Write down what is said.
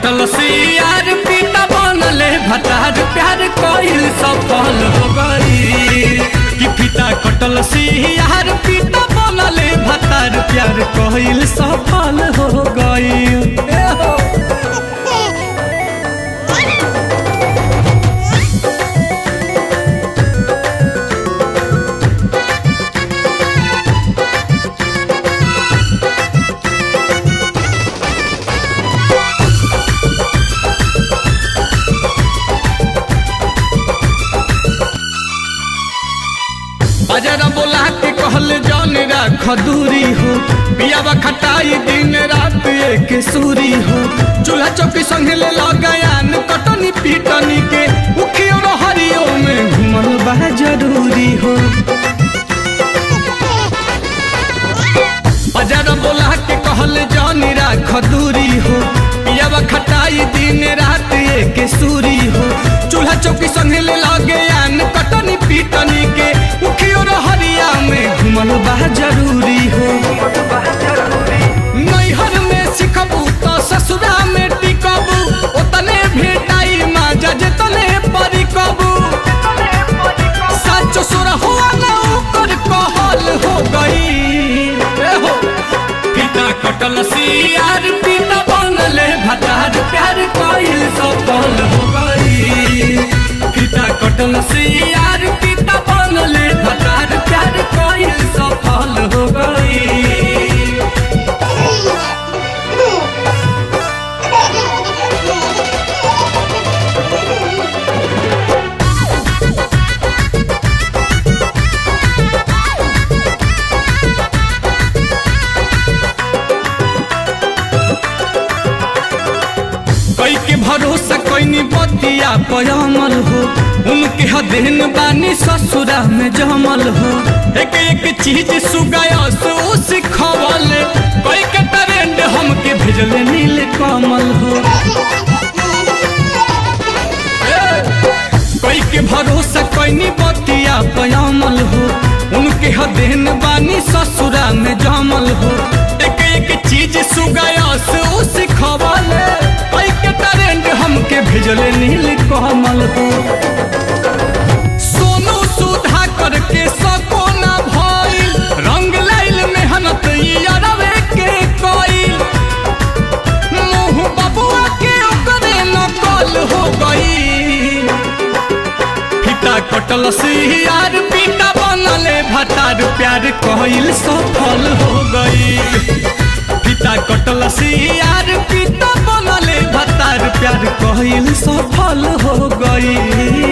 कटल सियार पीता बनले भतार प्यार कइल सफल हो गई कि पिता कटल सियार पीता बनले भतार प्यार कइल सफल हो गई बाजारा बोला के कहल जौन राख दूरी हो पियावा खटाई दिन रात एक सूरी हो चूल्हा चौकी संगे ले लगायान कटनी पीटनी के उखियो हरियो में घुमल बा जरूरी हो बाजारा बोला के कहल जौन राख दूरी हो पियावा खटाई दिन रात एक सूरी हो चूल्हा चौकी संगे ले लगायान कटनी पीटनी के उखियो हरिया में घुमल बा जरूरी हो नैहर में सिखबू तो ससुरा में टिकबू ओतने भेटाई माजा जतने परिकबू सच सुर हुआ ना ओकर कहल हो गई ए हो पिता कटल सियार पिता बनले भतार प्यार कइल सफल हो गई पिता कटल सियार पिता बनले भतार प्यार कइल सफल हो गई कई के भरोसा कैनी बतिया पयमल हो उनके हदेन बानी ससुरा में जमल हो एक एक चीज सुगायस उ सिखवल कई के ट्रेंड हमके भेजले नील कमल हो कई के भरोसा कैनी बतिया पयमल हो उनके हदेन बानी ससुरा में जमल हो एक एक चीज सुगायस उ सिखवल कई के ट्रेंड हमके भेजले नील कमल हो सोनू सुधा करके सको ना भइल रंग लाइल मेहनत ई अरवे के कइल मुँह बबुआ के ओकरे नकल हो गई पिता कटल सियार पिता बनले भतार प्यार कइल सफल हो गई पिता कटल सियार पिता बनले भतार प्यार कइल सफल हो गई